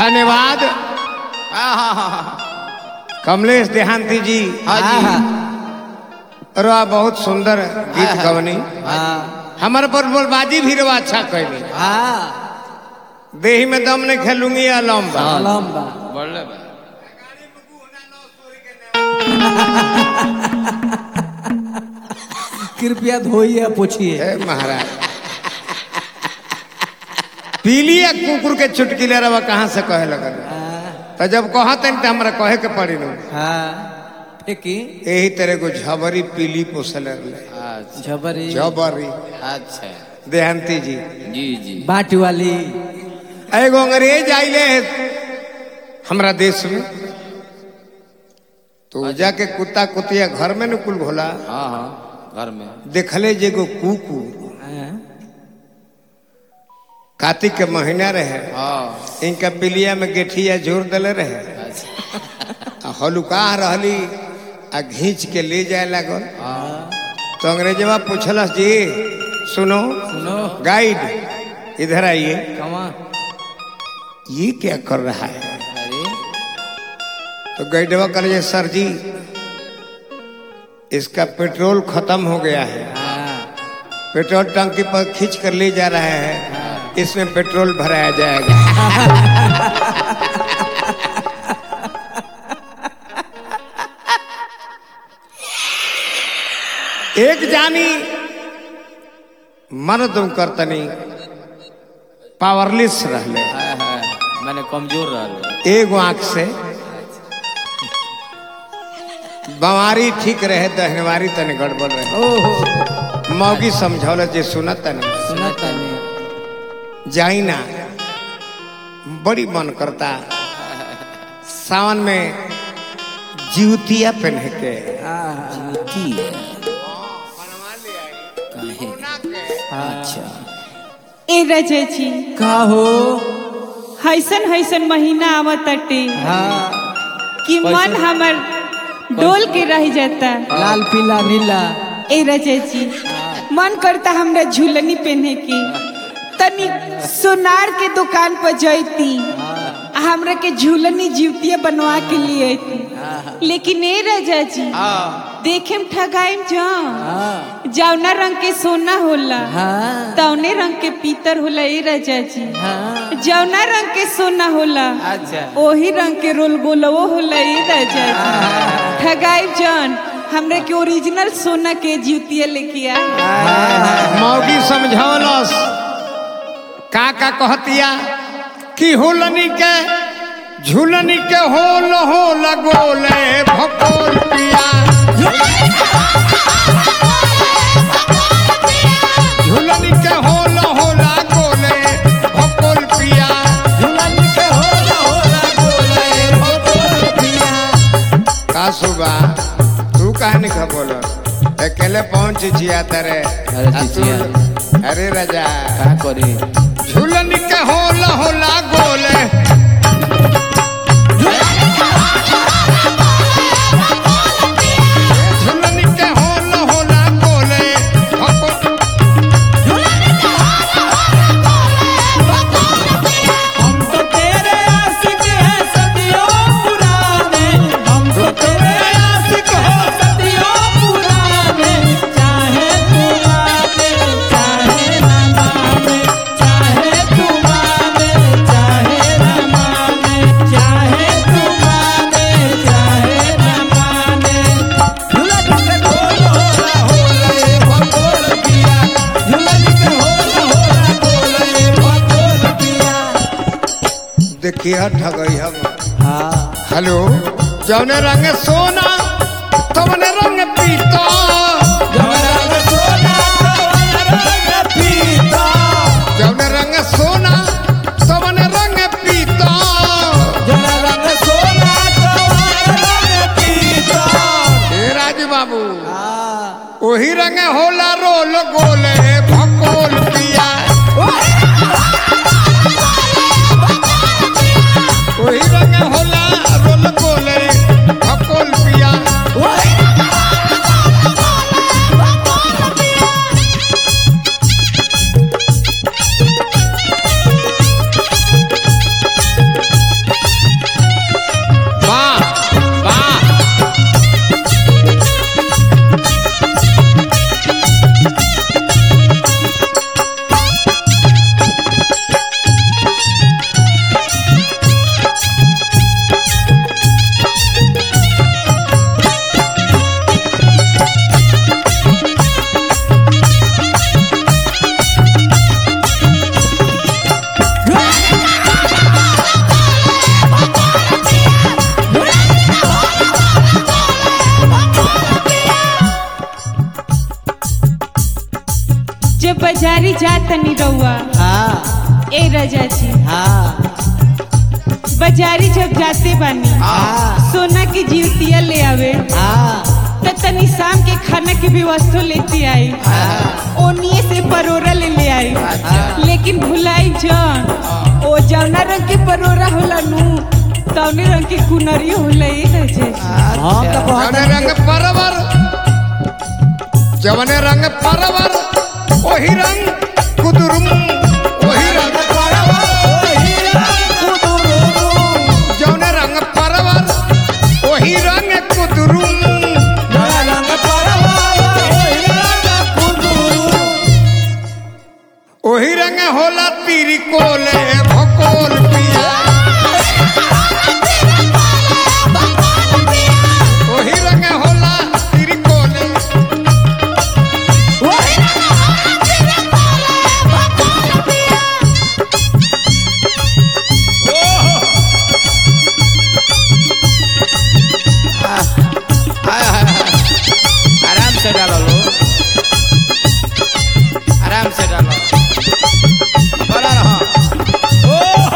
धन्यवाद कमलेश देहांती जी हाँ जी रवा बहुत सुंदर गीत गवनी हाँ हमारे पर बोलबाजी भी रवा अच्छा कैली हाँ देही में दम नहीं खेलूंगी अलम बा लंबा बोले बा कृपया धोइए पूछिए हे महाराज पीलिया कुकुर के चुटकी ले रवा कहाँ से कहे लगल तो जब कहते तो हमरा कहे के पड़ी नु हाँ फेंकी यही तरह को झबरी पीली पोसल रहे अच्छा झबरी झबरी अच्छा देहांती जी जी जी बाट वाली एगो अंग्रेज आइले हमरा देश में तो जाके कुत्ता कुतिया घर में न कुल घोला हाँ हाँ घर में देखले जे एगो कुकू हाँ, कार्तिक के महीना रहे हाँ इनका पिलिया में गेठिया जोर दिले रहे अच्छा आ हलुका रहली आ घींच के ले जाए लागल हाँ तो अंग्रेजवा पूछलस जी सुनो सुनो गाइड इधर आइए कमा ये क्या कर रहा है अरे तो गाइडवा करे सर जी इसका पेट्रोल खत्म हो गया है हाँ पेट्रोल टंकी पर खींच कर ले जा रहा है इसमें पेट्रोल भराया जाएगा एक जानी मर्द करतनी पावरलेस रहले हाँ हाँ मैंने कमजोर रहा एगो आंख से बवारी ठीक रहे दहनवारी तने गड़बड़ रहे ओहो मौगी समझौल जे सुनत तने सुना तानी जाई ना बड़ी मन करता सावन में जीवतिया पहन के हाँ अच्छा ए रजेची का हो हैसन हैसन महीना आवत अटे हाँ कि मन हमर डोल के रह जाता लाल पीला नीला ए रजेची मन करता हमरा झूलनी पहने की तनी सोनार के दुकान पर जैती आ हमरा के झूलनी जीवतिया बनवा के लिए अइती लेकिन ए रजा जी देखे में ठगाइम जा हाँ जौना रंग के सोना होला हाँ तौने रंग के पीतर होला ए रजा जी हाँ जौना रंग के सोना होला अच्छा ओही रंग के रोल गोलवो होला ए राजा जी ठगाई जान हमरे के ओरिजिनल सोना के जूतिया लेके आ मौगी समझौलस का का कहतिया कि हुलनी के झूलनी के होल होल गोले भकोल पिया झूलनी के होल होला गोले भकोल पिया झूलन के होला होला बोले भोर पिया का सुबा तू काहे नहीं खा बोल अकेले पहुंच जिया तेरे अरे आ तू- जिया। अरे राजा का करी झूलन के होला होला गोले झूलन के होला होला गोले भको- हम तो तेरे आशिक हैं सदियों पुराने हम तो तेरे आशिक हैं सदियों पुराने चाहे तू माने चाहे न माने चाहे तू माने चाहे न माने चाहे तू माने चाहे न माने झूलन के ढोल होला होले भगोल पिया झूलन के ढोल होला होले भगोल पिया देखिए ठगई हम हाँ हेलो जौने रंग सोना तवने रंग पीता रंग सोना रंग पीता जौने रंग सोना तवने रंग पीता जरा रंग सोना रंग पीता हे राज बाबू वही रंग होला रोल गोले भकोल पिया वही रंग होला रोल गोले भकोल पिया बाजारी जा तनी रउआ हाँ ए रजा जी हाँ बाजारी जब जाते बानी हाँ सोना की जीवतिया ले आवे हाँ त तनी शाम के खाना के भी वस्तु लेते आई ओनिए से परोरा ले ले आई लेकिन भुलाई जान ओ जौना रंग के परोरा होला नु तौने रंग के कुनरियो होला ए रजा जी हम तो बहुत जवने रंग परवर जवने रंग परवर वही रंग कुदुरुम वही रंग जवने रंग परवर वही रंग कुदुरुम वही रंग होला तीरी कोले भकोल पिया वही रंग होला तीरी कोले हाय हाय हाय आराम से डालो लो आराम से डालो बोला रहो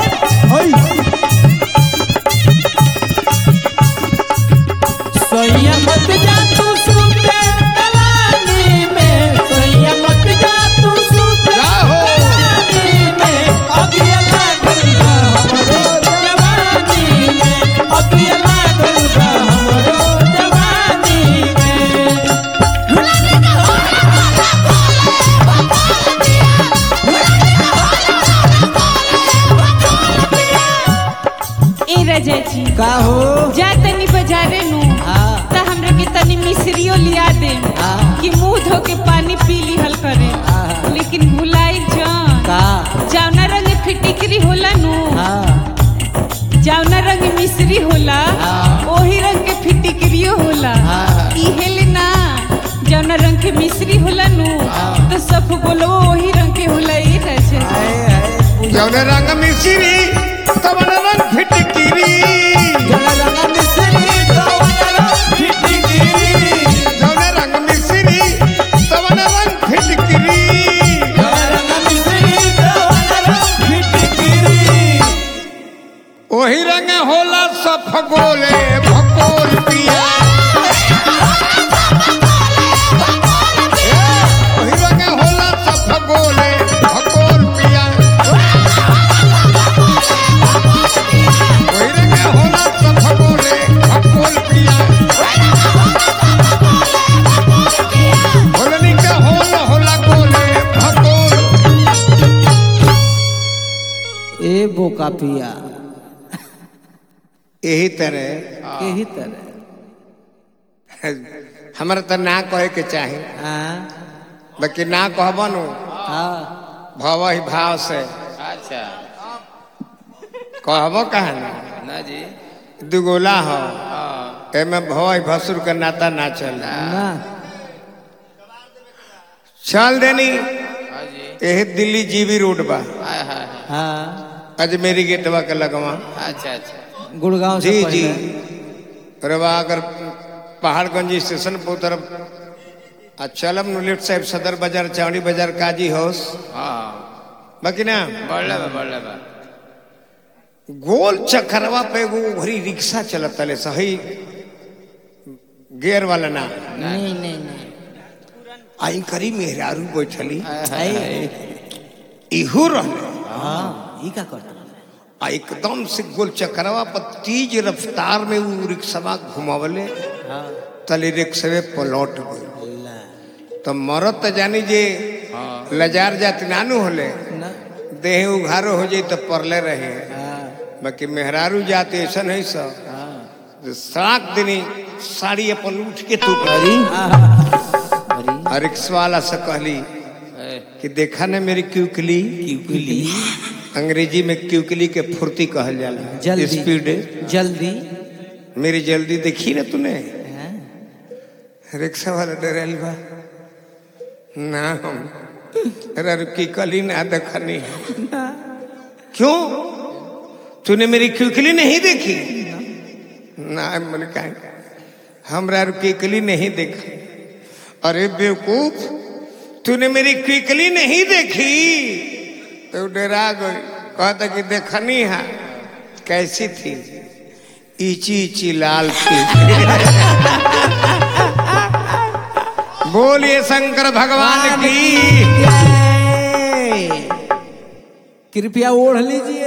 सोया मत जा तू सुते दलाली में सोया मत जा तू सुते जाहो। दलाली में अगिया लागल बा हमरो जवानी में अगिया लागल बा हमरो जवानी में ए रजा जी का हो जा तनी बाजारे नु हाँ त हमरा के तनी मिश्रियो लिया दे हाँ। कि मुंह धो के पानी पी लिहल करे हाँ। लेकिन भुलाई जान का जौना रंग फिटिकरी होला नु हाँ जौना रंग मिश्री होला हाँ। ओही रंग के फिटिकरियो होला हाँ। इहे ले ना जौना रंग के मिश्री होला नु तो सब बोलो ओही रंग के होला ई रजा हाय हाय जवने रंग मिश्री तवन रंग फिटकिरी जला लगा मिस्त्री तो वाला फिटिगिरी जवने रंग मिश्री तवन रंग फिटकिरी जला लगा मिस्त्री तो वाला फिटिगिरी वही रंग होला सफगोले भकोल पिया ए, वही रंग होला सफगोले भकोल पिया वही रंग होला सफगोले भकोल पिया होलनी का होल होला गोले भकोल ए बोका पिया यही तरह यही तरह हमारा तो ना कहे के चाही हाँ बाकी ना कहबनु हाँ भव ही भाव से अच्छा कहबो कहा ना ना जी दुगोला हो हाँ एमे भव ही भसुर का नाता ना चल ना चल देनी हाँ जी यही दिल्ली जीबी रोड बा हाय हाय हाय हाँ अजमेरी गेटवा के लगवा अच्छा अच्छा गुड़गांव से जी पहले जी रवा अगर पहाड़गंज स्टेशन पर उतरब आ चलब नुलेट साहब सदर बाजार चावड़ी बाजार काजी हाउस हाँ बाकी ना बढ़ले बा बढ़ले बा गोल चक्करवा पे एगो घरी रिक्शा चलत तले सही गेयर वाला ना नहीं नहीं नहीं आई करी मेहरारू बैठली हाय हाय इहू रहले हाँ ई का करता आ एकदम से गोल चक्करवा पर तेज रफ्तार में वो रिक्शा घुमावले हाँ तले रिक्शे पलट गई ला तो मरत तो जानी जे लजार जाति नानू होले ना देह उघारो हो जाई तो परले रहे हाँ बाकी मेहरारू जाते ऐसा नहीं सब हाँ सात दिनी साड़ी अपन उठ के तू अरे अरे और रिक्शा वाला से कहली ए, कि देखा ना मेरी क्यूकली क्यूकली अंग्रेजी में क्यूकली के फुर्ती कहल जाला जल्दी स्पीड जल्दी मेरी जल्दी देखी ना तूने हाँ? रिक्शा वाला डरेल बा ना हम अरे की कली ना देखनी क्यों तूने मेरी क्यूकली नहीं देखी ना मैंने कहा हमरा की कली नहीं देखा अरे बेवकूफ तूने मेरी क्विकली नहीं देखी तो डरा गई कहता कि देखनी है कैसी थी इची इची लाल थी बोलिए शंकर भगवान की कृपया ओढ़ लीजिए